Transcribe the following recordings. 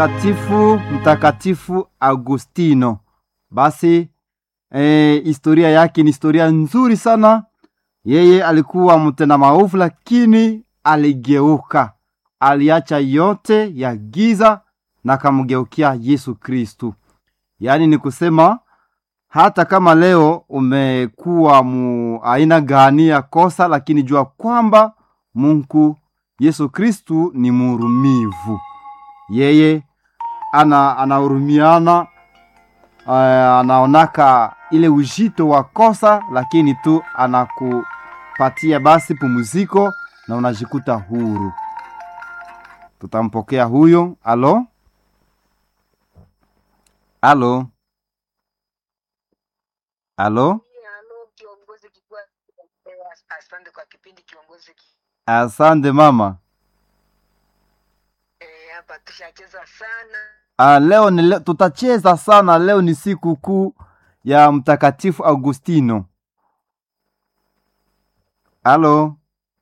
Mtakatifu Mtakatifu Agustino. Basi eh, historia yake ni historia nzuri sana. Yeye alikuwa mtenda maovu, lakini aligeuka, aliacha yote ya giza na akamgeukia Yesu Kristu. Yaani ni kusema hata kama leo umekuwa mu aina gani ya kosa, lakini jua kwamba Mungu Yesu Kristu ni muhurumivu. Yeye ana anahurumiana, uh, anaonaka ile ujito wa kosa, lakini tu anakupatia basi pumziko na unajikuta huru. Tutampokea huyo. Alo, alo, alo. Halo kiongozi kikua, asante kwa kipindi kiongozi. ki- Asante mama. Eh, hapa tushacheza sana. Ah, leo ni leo, tutacheza sana. Leo ni siku kuu ya Mtakatifu Augustino. Alo,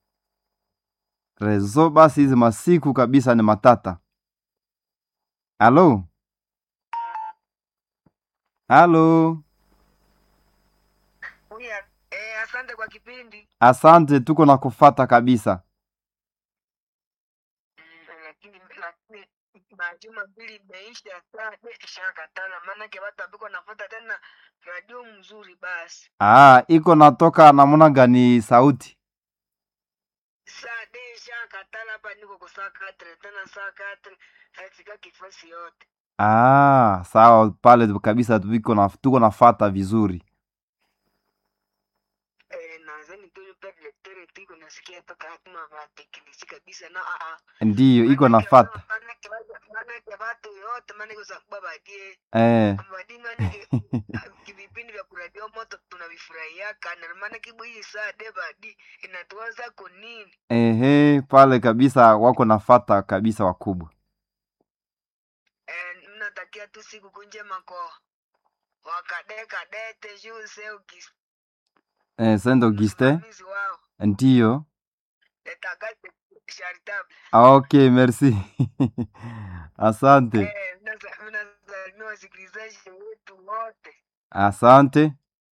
rezo basi, hizi masiku kabisa ni matata. Alo, alo, Uya, eh, asante kwa kipindi. asante, tuko na kufata kabisa. Mm, lakini lakini majuma mbili imeisha saa ishakatana, maanake watu ambiko nafuata tena radio mzuri basi Ah, iko natoka namuna gani sauti? saa de ishakatana hapa, niko kwa saa katre tena saa katre haifika kifasi yote Ah, sawa pale kabisa, tuko na tuko nafata vizuri. eh, nazani tu leptere tiko nasikia toka hatuma vateknisi kabisa na a Ndiyo, iko nafata manake watu yote manake sakuba badie eh. badingani vipindi vya kuradio moto tunavifurahiaka na maana kibu hii saa de badi inatuwaza kunini Ehe, pale kabisa wako nafata kabisa wakubwa. eh, mnatakia tu siku kunjema kwa wakadekadete juu seugis Eh, Saint Auguste, msimamizi wao ndiyo. letakate charitable Ah, Okay, merci. Asante, eh, mnasa- mnasalimia wasikilizaji wetu wote asante.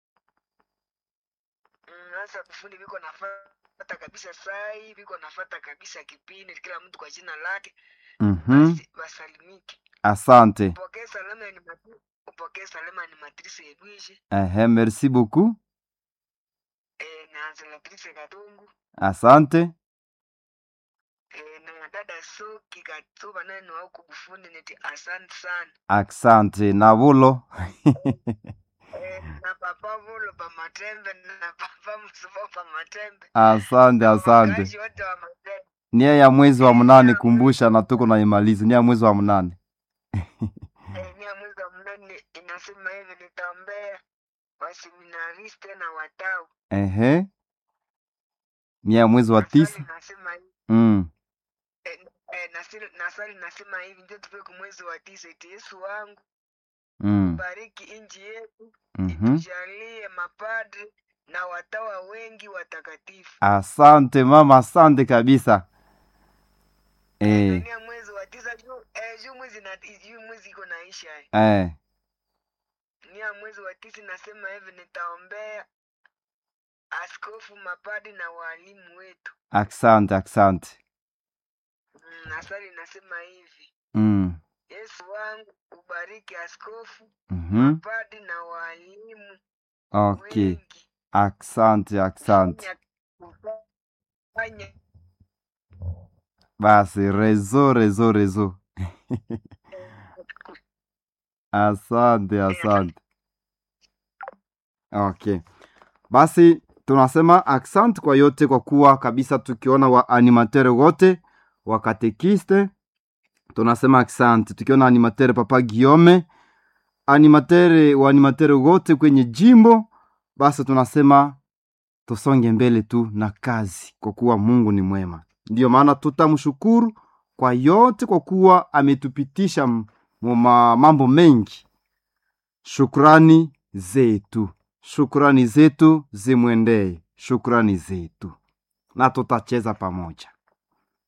Mm, sasa kufundi viko nafata kabisa sai viko nafata kabisa kipindi kila mtu kwa jina lake Mhm, basi wasalimike asante. upokee salama ni matri upokee salama ni matrice edwige Ehe, merci beaucoup. eh, na anselatrice katungu Asante. eh, na dada soki katuba naye ni wauku bufundi neti asante sana Asante. Na bulo. eh, na papa vulo pa matembe na papa msupo pa matembe Asante, na asante. wakazi wote wa matembe Nia ya mwezi wa eh, mnane nia kumbusha na tuko naimaliza. Nia ya mwezi wa mnane. Eh, nia mwezi wa mnane inasema hivi nitaombea waseminariste na watau Ehe. Nia ya mwezi wa nasali tisa. nasema hivi Mm. eh, eh, nasali, nasali nasema hivi ndio tufike mwezi wa tisa eti yesu wangu Mm. bariki inji yetu Mhm. itujalie mapadre na watawa wengi watakatifu Asante mama, asante kabisa. eh, Eh, nania mwezi wa tisa juu eh, juu mwezi na juu mwezi iko naisha eh. eh. nia mwezi wa tisa nasema hivi nitaombea askofu mapadi na walimu wetu Asante, asante. Mm, nasali nasema hivi Mm. yesu wangu ubariki askofu Mhm. mapadi na walimu Okay. wengi Asante, asante. kufanya kufanya Basi rezo, rezo, rezo. Asante, eh, asante. Okay. Basi tunasema asante kwa yote, kwa kuwa kabisa tukiona wa animateur wote wa katekiste tunasema asante. Tukiona animateur Papa Guillaume, animateur wa animateur wote kwenye jimbo, basi tunasema tusonge mbele tu na kazi, kwa kuwa Mungu ni mwema. Ndiyo maana tutamshukuru kwa yote, kwa kuwa ametupitisha m- mu ma- mambo mengi. Shukrani zetu, shukrani zetu zimwendee, shukrani zetu, na tutacheza pamoja.